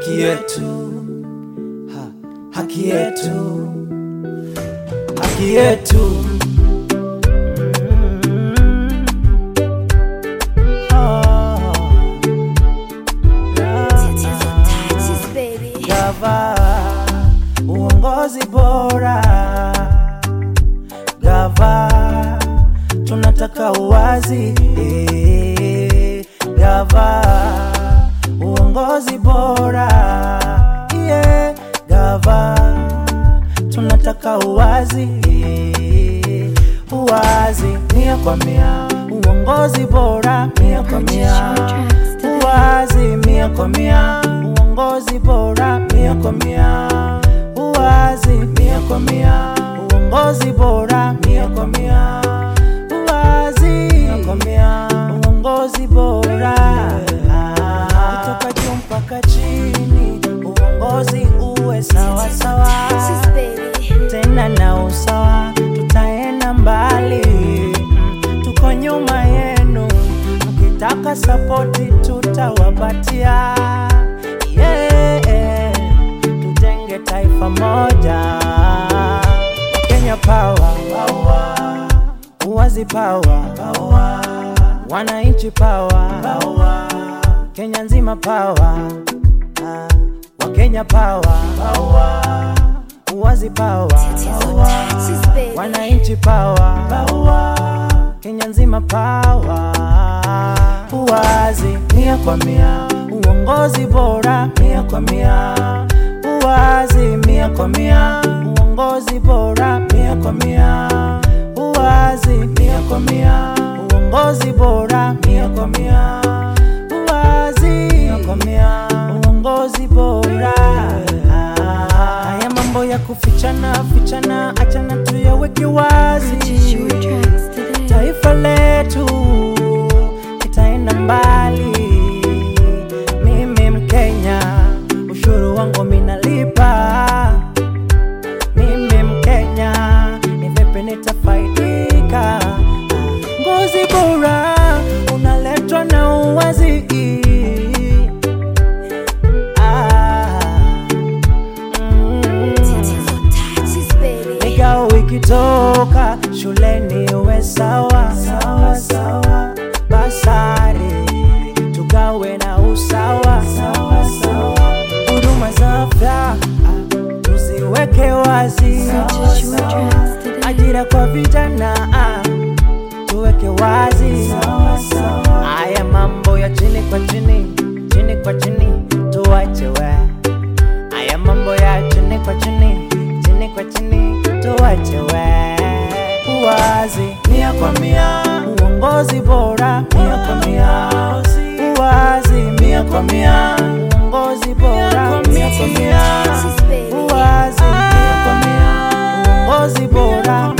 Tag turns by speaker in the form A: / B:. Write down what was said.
A: haki yetu, ha, haki yetu, haki yetu. Oh,
B: Tatizo touches, baby.
A: Gava, uongozi bora. Gava, tunataka uwazi. Eh, Gava, uongozi bora. Yeah, Gava, tunataka uwazi. Eh, Uwazi mia kwa mia, uongozi bora mia kwa mia. Uwazi mia kwa mia, uongozi bora mia kwa mia. Uwazi mia kwa mia, uongozi bora mia kwa mia. Uwazi mia kwa mia, uongozi bora kutoka juu mpaka chini, uongozi uwe sawa sawa
B: Touches, baby.
A: tena na usawa, tutaenda mbali. Mm, Tuko nyuma yenu, mkitaka sapoti tutawapatia. Yeah, tujenge taifa moja. Kenya power, power. Uwazi power, power. Wananchi power, power. Kenya nzima power, ah. Wakenya power, power. Uwazi power,
B: Tatizo touches, baby.
A: wananchi power, power. Kenya nzima power. Uwazi mia kwa mia, uongozi bora mia kwa mia. Uwazi mia kwa mia, uongozi bora mia kwa mia. Uwazi mia kwa mia, uongozi bora mia kwa mia. Uwazi mia kwa mia, uongozi bora. Haya mambo ya kufichana fichana, achana tuyaweke wazi.
B: Purchase your tracks today.
A: Taifa letu itaenda mbali. Mimi Mkenya, ushuru wangu minalipa. Mimi Mkenya, ni vipi nitafaidika? Ngozi bora unaletwa na uwazi. Ah, mm.
B: Tatizo touches, baby.
A: Migao ikitoka shuleni uwe sawa sawa sawa, basari tugawe na usawa sawa sawa, huduma za afya ah, tuziweke wazi
B: Purchase your tracks today.
A: ajira kwa vijana ah, tuweke wazi sawa sawa. Haya mambo ya chini kwa chini, chini kwa chini tuwache we. Haya mambo ya chini kwa chini, chini kwa chini tuwache we. Uwazi mia kwa mia, uongozi bora mia kwa mia. Uwazi mia kwa mia, uongozi bora mia kwa mia.
B: Touches, baby.
A: Uwazi mia kwa mia, uongozi bora